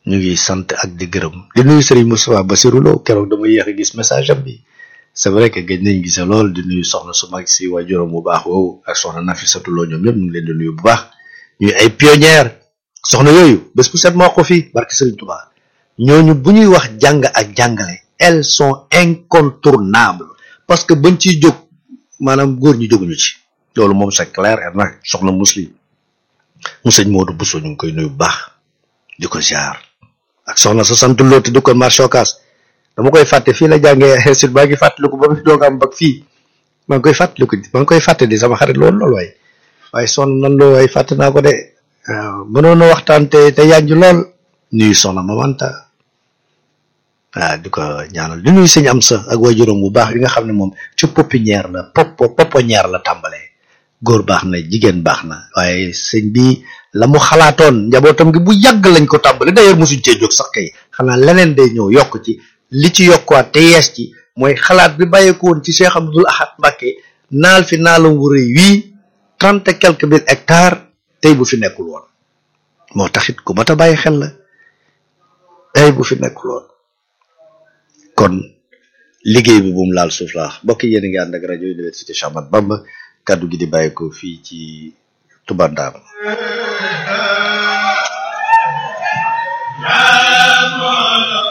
ñu ngi sant ak di gërëm di nuyu Serigne Moustapha Bassirou Lo keroog dama yéex a gis message am bi c'est vrai que gëj nañ gise lool di nuyu soxna su mag si waajuram bu baax woowu ak soxna Nafissatou Lo ñoom ñëpp ñu ngi leen di nuyu bu baax ñuy ay pionnière soxna yooyu bés bu set moo ko fii barke Serigne Touba ñooñu bu ñuy wax jàng ak jàngale elles sont incontournables parce que bañ ciy jóg maanaam góor ñi jóguñu ci loolu moom c'est clair et nag soxna muslim mu sëñ Modou Bousso ñu ngi koy nuyu bu baax di ko ziar ak soxna sa sant Lo te di ko marché Ocass dama koy fàtte fii la jàngee sur baa ngi fàttaliku ba mu fi doog am bag fii maa ngi koy fàttaliku maa ngi koy fàtte di sama xarit loolu loolu waaye waaye sonn nan loo waaye fàtte naa ko de waaw mënoon a waxtaan te te yànj lool nuyu soxna Mamanta waaw di ko ñaanal di nuyu sëñ am sa ak waajuram bu baax yi nga xam ne moom ci pépinière la popo pouponnière la tàmbalee góor baax na jigéen baax na waaye sëñ bi la mu xalaatoon njabootam gi bu yàgg lañ ko tàmbale d'ailleurs mosuñ cee jóg sax kay xanaa leneen day ñëw yokk ci li ci yokkuwaat te yees ci mooy xalaat bi bàyyeeko woon ci Cheikh Abdoul Ahad Mbacké naal fi naalam wu rëy wii trente et quelques mille hectares tey bu fi nekkul woon moo taxit ku mat a bàyyi xel la tey bu fi nekkul woon kon liggéey bi bu mu laal suuf laax mbokk yéen a ngi ànd ak rajo université Cheikh Ahmadou Bamba kaddu gi di bàyyi ko fii ci Touba Ndam يا مولا